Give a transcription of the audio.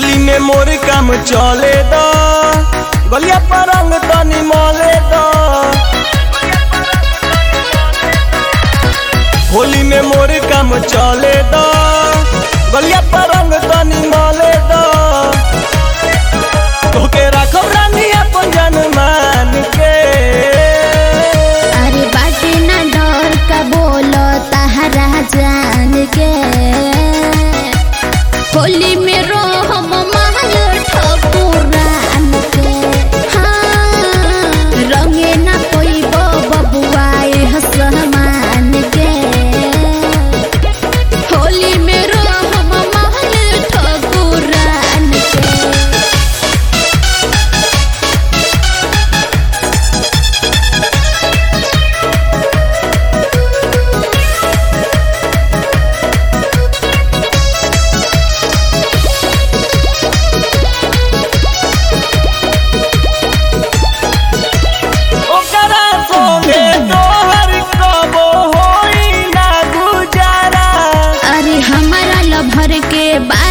होली में मोर काम चले द गलिया पर रंग तनी मले द होली में मोर काम चले द गलिया पर रंग तनी मले द तोके राखब रानी अपन जान मान के अरे बाटे ना डर का बोलो तहरा जान के होली में रोहम महल ठकुरान के हाँ रंगे ना कोई बबुआए हसमान के होली में रोहम महल ठकुरान के ओकरा संगे तोहर कबो होई ना गुजारा अरे हमारा लभर के बारे